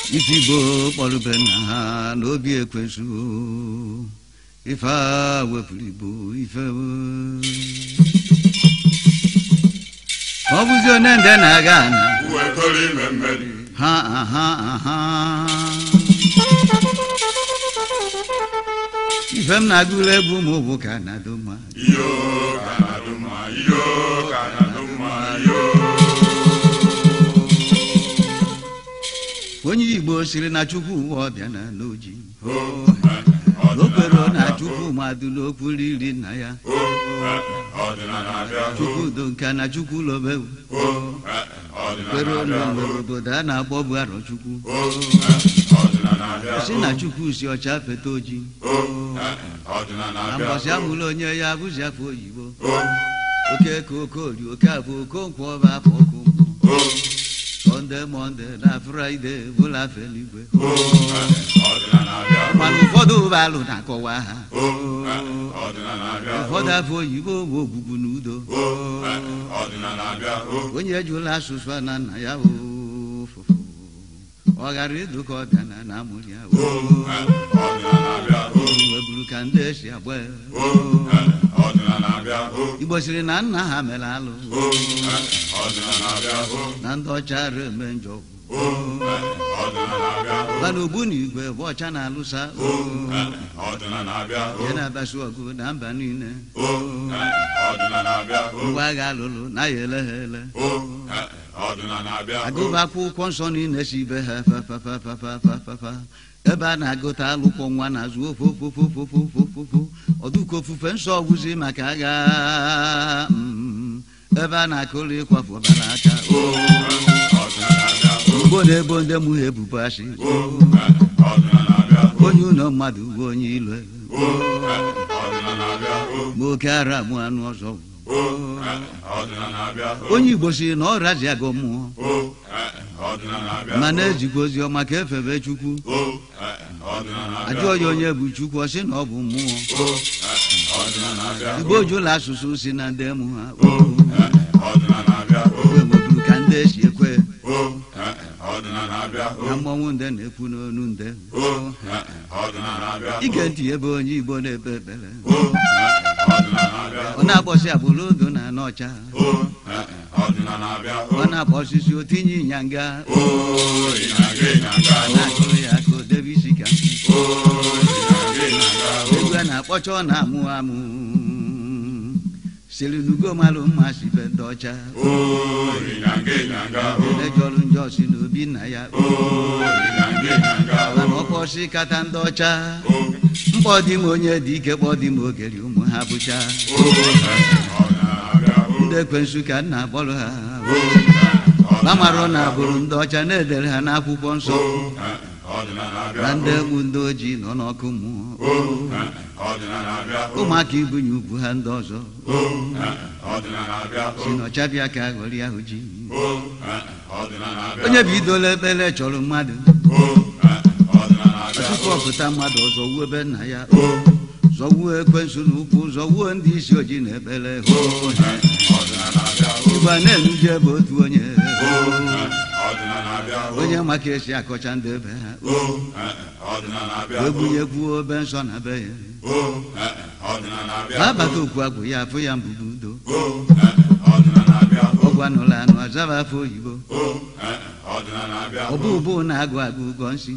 ife igbo kpọrụbe nna ha n'obi ekwensu ife a wepụrụ igbo ife ọ bụzi onye nde na-aga ana uwekọrọ ime mmeri ha aha aha ife m na-agụla egwu ụmụ bụ ka na-adụ mma iyo ka na-adụ mma iyo ka na-adụ mma iyo onye igbo siri na chukwu ụwa ọbịa na n'oji o o kwere na chukwu mmadụ n'okwu riri nna ya ọdịnala abịa chukwu udo nka na chukwu lobe o kwere ọdịnala ụlọ abịa nwere obodo a na-akpọ bụ arọ chukwu o ọdịnala abịa si na chukwu si ọcha feta oji o ọdịnala na abịa mbọsị amụrụ onye ya bụzi afọ oyibo o oke ka okori oke afọ okonkwo ọba afọ okonkwo o sọnde mọnde na fraịde bụla afọ eluigwe o ọdịnala abịa mana ụfọdụ ụbalụ na-akọwa ha o ọdịnala abịa ụfọdụ afọ oyibo bụ ogbugbu na udo o ọdịnala abịa o onye ejula asụsụ a na nna ya ofụfụ ọ ghara ịdụ ka ọbịa na na amụrụ ya o ọdịnala abịa o weburu ka ndị esi agba ya. o ọdịnala abịa o igbo siri na nna ha mere alụ o ọdịnala abịa o na ndị ọcha ara eme njọ o ọdịnala abịa o mana ogbu na igwe bụ ọcha na-alụsa o ọdịnala abịa o ihe na-abịasị ọgụ na mba niile o ọdịnala abịa o ngwa agha alụlụ na ya ele ha ele o ọdịnala abịa o agụba akwụkwọ nsọ niile si ibe ha fafafafafafafafa ebe a na-agụta alụkwọ nwa na-azụ ofofofofofofofofo ọdụka ofufe nsọ ọgwụzi maka agha mm, ebe a na-akụrụ ịkwafu ọbara aka o ọdịnala abịa o ugbo na-ebo ndị mụ ha ebubo asị o ọdịnala abịa o onye ụlọ mmadụ bụ onye ilo o ọdịnala abịa o ma oke ara mụ anụ ọzọ o ọdịnala abịa o onye igbo si na ọ razi agụ mmụọ o ọdịnala abịa ma na-ejikwa ozi ọma ka efebe chukwu o ọdịnala abịa ajụọ ya onye bụ chukwu ọ sị na ọ bụ mmụọ o ọdịnala abịa igbo jụla asụsụ si na ndị mụ ha o ọdịnala abịa o ogbe nweburu ka ndị esi ekwe o ọdịnala abịa o na mmọnwụ ndị na-ekwu n'onu ndị o ọdịnala abịa o ige ntị ebe onye igbo na-ekpe ekpere o ọdịnala abịa ọ na-akpọsị agbụrụ odo na n'ọcha o ọdịnala abịa o ọ na-akpọ osisi otinye ịnyanga o ịnyaga ịnyaga ọ na-akụrụ ya ka o debe isi ka o ịnyaga ịnyaga o egwu a na-akpọcha ọ na-amụ amụ siri n'ugo malụ mma si be ndị ọcha o ịnyaga ịnyaga o elejọrụ njọ si n'obi nna ya o ịnyaga ịnyaga o mana ọkpọsi kata ndị ọcha o mkpọ dị m onye dị ike kpọ dị m ogeri ụmụ ha bụcha o ọdịnala abịa o ndị ekwensu ka nna akpọrọ ha o ma marụ na agbụrụ ndị ọcha na-edere ha n'akwụkwọ nsọ ọdịnala abịa na ndị egbu ndị ojii nọ n'ọkụ mmụọ o ọdịnala abịa o ụmụaka ibunye ugwu ha ndị ọzọ o ọdịnala abịa o si n'ọchabịa ka aghọrị ahụ ji o ọdịnala abịa onye bụ idola ekpere chọrọ mmadụ o ọdịnala abịa tupu ọpụta mmadụ ọzọ wuo ebe nna ya zọwuo ekwensu n'ụkwụ zọwuo ndị isi ojii na ekpere ọdịnala abịa o igwe na-enuje bụ otu onye ọdịnala abịa o onye maka esi akọcha ndị ebe ha o ọdịnala abịa o egwunyekwuo obe nsọ na be ya o ọdịnala abịa ma abata okwu agwụ ya afụ ya mbụbụ udo o ọdịnala abịa o ọgwụ anụla anụ azaba afọ oyibo o ọdịnala abịa o ọbụ ụbụ na-agụ agụ ụgọ nsị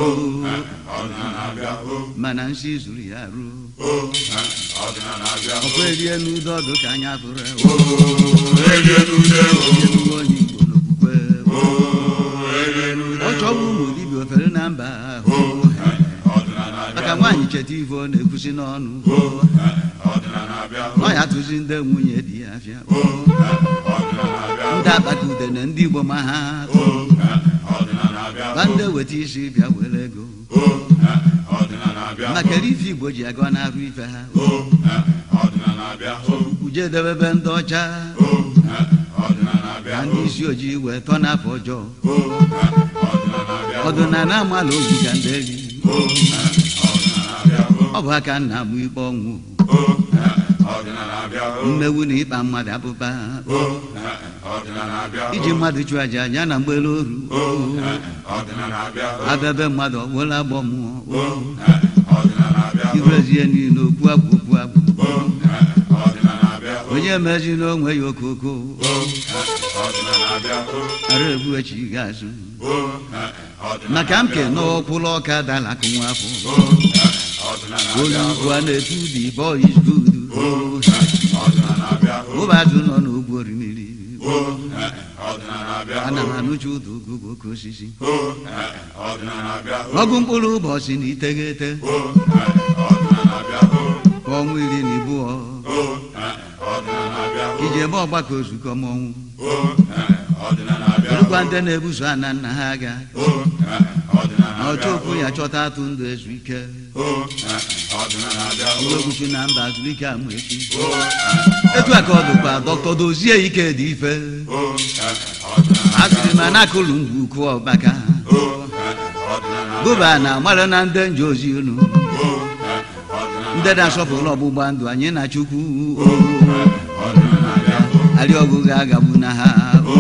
ọdịnala abịa o mana nsị zuru ya ruo o ọdịnala abịa o ọkwa erie n'udo ọdụ ka anya fụrụ erie n'ude o enuwe onye igbo n'okwukwe o erie n'ude ọ chọwa ụmụ dibịa ofere na mba ahụ ọdịnala abịa maka nwaanyị cheta ife ọ na-ekwusi n'ọnụ ọdịnala abịa ọ ya tụzi ndị nwunye di ya afịa o ọdịnala abịa ndị akpata ude na ndị igbo ma ha o ọdịnala abịa ba ndị weta isi bịa were ego o ọdịnala abịa maka ife igbo ji agọ n'arụ ife ha o ọdịnala abịa o uje debebe ndị ọcha o ọdịnala abịa na ndị isi ojii wee tọ n'afọ ọjọọ o ọdịnala abịa ọdụ na na amala obi ka ndị eri o ọdịnala abịa o ọ bụ aka nna m ikpe ọnwụ o ọdịnala abịa o mmewu na ịkpa mmadụ abụba o ọdịnala abịa o iji mmadụ chụọ aja ya na mgbelu oru ọdịnala abịa o abịabe mmadụ ọwụla agbọ mmụọ ọdịnala abịa o irezie niile okwu agwụ okwu agwụ ọdịnala abịa o onye mezi n'onwe ya okoko ọdịnala abịa o ara egbu echi ga-azụ o ọdịnala maka m ke n'ọkwụlụ ọka dalakụ nwa afọ ọdịnala onye abịa ugwu a na-etu the boy is good ọdịnala abịa o ụbazụ nọ n'ugwu orimiri ọdịnala abịa ana m anụcha ụda ogogo oke osisi o ọdịnala abịa o ọgụ mkpụrụ ụbọchị na iteghete ọdịnala abịa o ọnwa iri na ibụọ ọdịnala abịa o iji ebe ọgbakọ ozukọ mọnwụ ọdịnala abịa erukwa ndị na-ebuso ana nna ha aga ọdịnala na ọchọ okwu ya chọta atụ ndụ ezu ike ọdịnala abịa o uwegbuchi na mba azụrụ ike amụ echi etu a ka ọ dịkwa dọkịta dozie ike dị ife a sịrị ma na akụlụ ngwu ukwu ọbaka gụba na mara na ndị nje ozi unu ndị na-asọpụrụ ọgbụgba ndụ anyị na chukwu arịọgụ ga-agagbu na ha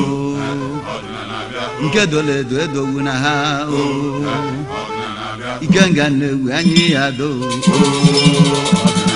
nke dolo edo edowu na ha ike nga na-ewu anyị ya do